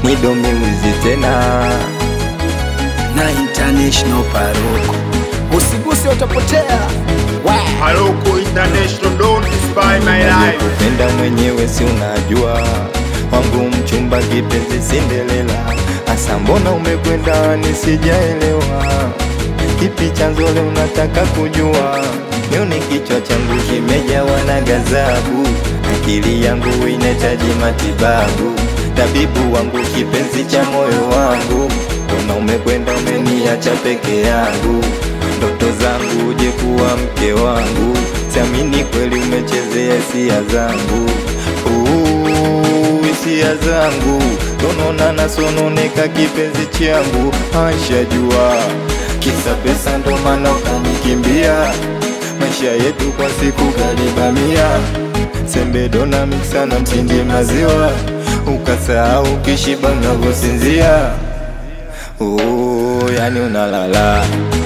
Nido miwizi tena na international paroko, usiguse utapotea. Wa- Paroko International, don't despise my life. kupenda mwenyewe si unajua wangu mchumba kipenzi Cinderella asa mbona umekwenda nisijaelewa kipi chanzo leo unataka kujua nione kichwa changu kimejawa na gazabu akili yangu inahitaji matibabu tabibu wangu kipenzi cha moyo wangu mbona umekwenda umeniacha peke yangu ndoto zangu uje kuwa mke wangu siamini kweli umechezea hisia zangu Ooh, hisia zangu donona nasononeka kipenzi changu ashajua kisa pesa ndo maana ukanikimbia maisha yetu kwa siku galibamia sembe dona miksa na mtindi maziwa ukasahau kishiba unavyosinzia Oh, yani unalala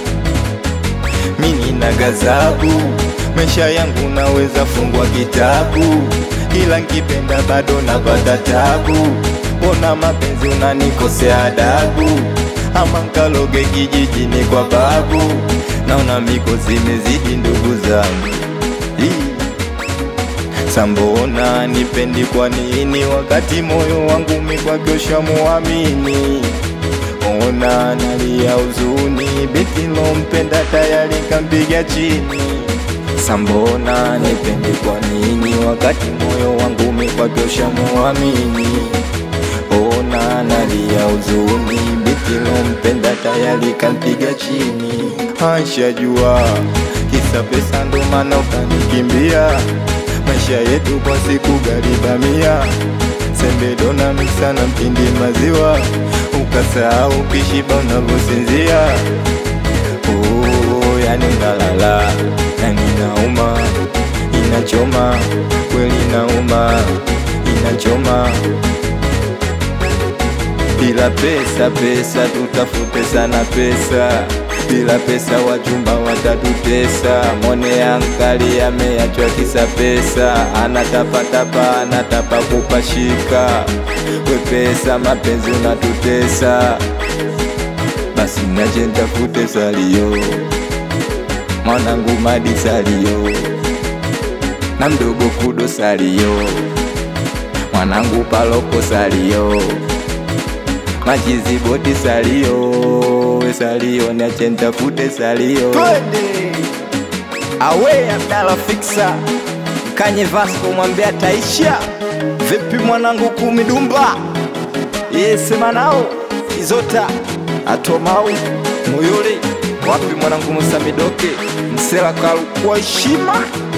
mimi na gazabu maisha yangu naweza fungwa kitabu ila nkipenda bado napata tabu mbona mapenzi unanikosea adabu ama nkaloge kijijini kwa babu naona miko zimezidi ndugu zangu Hii. Sambona nipendi kwa nini wakati moyo wangu mikwakosha muamini Ona nalia huzuni beti lompenda tayari kampiga chini Sambona nipendi kwa nini wakati moyo wangu mikwakosha muamini Ona nalia huzuni beti lompenda tayari kampiga chini Ashajua kisa pesa ndo maana ukanikimbia maisha yetu kwa siku galibamia sembe dona miksa na mtindi maziwa ukasahau kishiba unavyosinzia oh, yani unalala yani inauma inachoma kweli inauma inachoma bila pesa pesa tutafute sana pesa bila pesa wachumba watatutesa mone ankali ameachwa kisa pesa anatapatapa anatapa kupashika we pesa mapenzi unatutesa basi nache ntafute salio mwanangu madi salio na mdogo kudo salio mwanangu paloko salio machiziboti salio we salio niache ntafute salio Twende awe Abdala Fixa Kanye Vasco mwambia taisha vipi mwanangu kumidumba yesema nao izota atomau muyuli wapi mwanangu Musa Midoke msela kalu kwa heshima